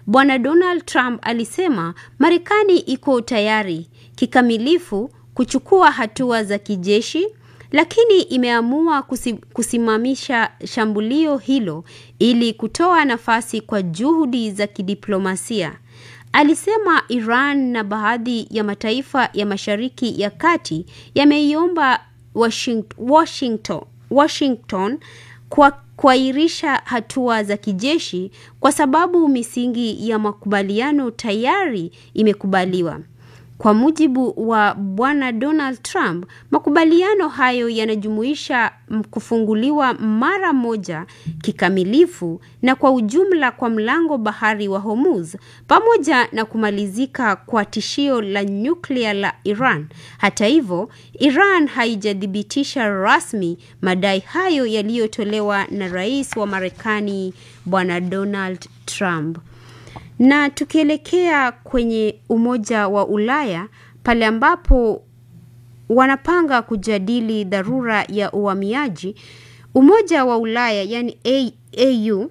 Bwana Donald Trump alisema Marekani iko tayari kikamilifu kuchukua hatua za kijeshi lakini imeamua kusimamisha shambulio hilo ili kutoa nafasi kwa juhudi za kidiplomasia. Alisema Iran na baadhi ya mataifa ya Mashariki ya Kati yameiomba Washington, Washington kwa kuahirisha hatua za kijeshi kwa sababu misingi ya makubaliano tayari imekubaliwa. Kwa mujibu wa Bwana Donald Trump, makubaliano hayo yanajumuisha kufunguliwa mara moja kikamilifu na kwa ujumla kwa mlango bahari wa Hormuz pamoja na kumalizika kwa tishio la nyuklia la Iran. Hata hivyo, Iran haijathibitisha rasmi madai hayo yaliyotolewa na Rais wa Marekani Bwana Donald Trump. Na tukielekea kwenye Umoja wa Ulaya pale ambapo wanapanga kujadili dharura ya uhamiaji, Umoja wa Ulaya yani AU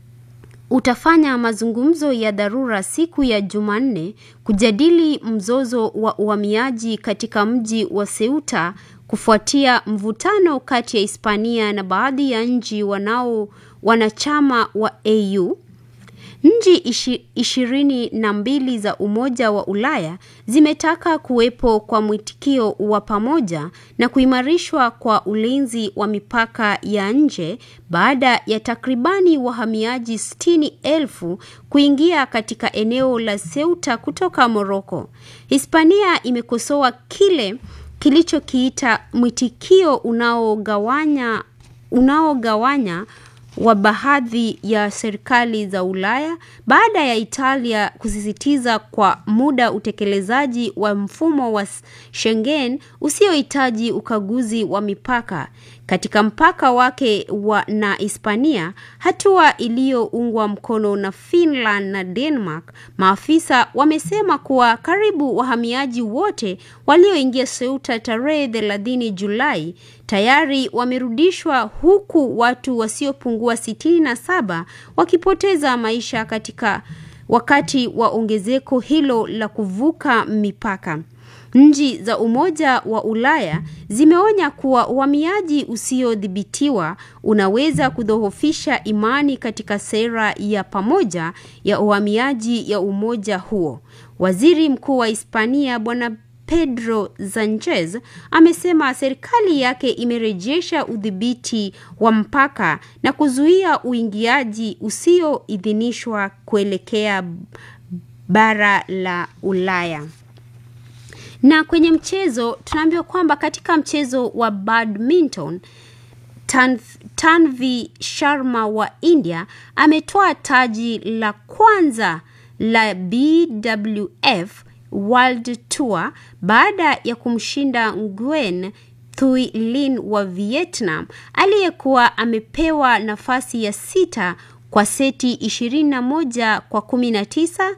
utafanya mazungumzo ya dharura siku ya Jumanne kujadili mzozo wa uhamiaji katika mji wa Ceuta kufuatia mvutano kati ya Hispania na baadhi ya nchi wanao wanachama wa AU. Nchi ishirini na mbili za Umoja wa Ulaya zimetaka kuwepo kwa mwitikio wa pamoja na kuimarishwa kwa ulinzi wa mipaka ya nje baada ya takribani wahamiaji sitini elfu kuingia katika eneo la Ceuta kutoka Moroko. Hispania imekosoa kile kilichokiita mwitikio unaogawanya unaogawanya wa baadhi ya serikali za Ulaya baada ya Italia kusisitiza kwa muda utekelezaji wa mfumo wa Schengen usiohitaji ukaguzi wa mipaka katika mpaka wake wa na Hispania, hatua iliyoungwa mkono na Finland na Denmark. Maafisa wamesema kuwa karibu wahamiaji wote walioingia Ceuta tarehe 30 Julai tayari wamerudishwa huku watu wasiopungua sitini na saba wakipoteza maisha katika wakati wa ongezeko hilo la kuvuka mipaka. Nchi za Umoja wa Ulaya zimeonya kuwa uhamiaji usiodhibitiwa unaweza kudhoofisha imani katika sera ya pamoja ya uhamiaji ya umoja huo. Waziri Mkuu wa Hispania Bwana Pedro Sanchez amesema serikali yake imerejesha udhibiti wa mpaka na kuzuia uingiaji usioidhinishwa kuelekea bara la Ulaya. Na kwenye mchezo tunaambiwa kwamba katika mchezo wa badminton Tan Tanvi Sharma wa India ametoa taji la kwanza la BWF World Tour baada ya kumshinda Nguyen Thuy Linh wa Vietnam aliyekuwa amepewa nafasi ya sita kwa seti 21 kwa 19,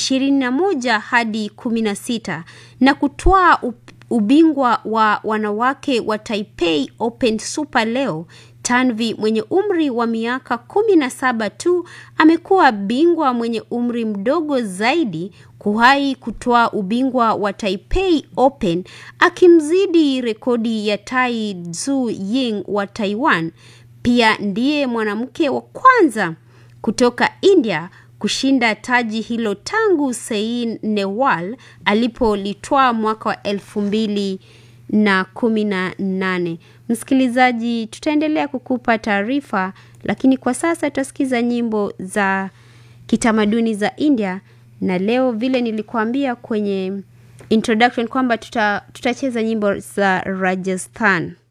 21 hadi 16 na kutwaa ubingwa wa wanawake wa Taipei Open Super leo. Tanvi mwenye umri wa miaka 17 tu amekuwa bingwa mwenye umri mdogo zaidi kuwahi kutoa ubingwa wa Taipei Open akimzidi rekodi ya Tai Tzu Ying wa Taiwan. Pia ndiye mwanamke wa kwanza kutoka India kushinda taji hilo tangu Saina Nehwal alipolitwaa mwaka wa elfu mbili na kumi na nane. Msikilizaji, tutaendelea kukupa taarifa, lakini kwa sasa tutasikiza nyimbo za kitamaduni za India, na leo vile nilikuambia kwenye introduction kwamba tuta, tutacheza nyimbo za Rajasthan.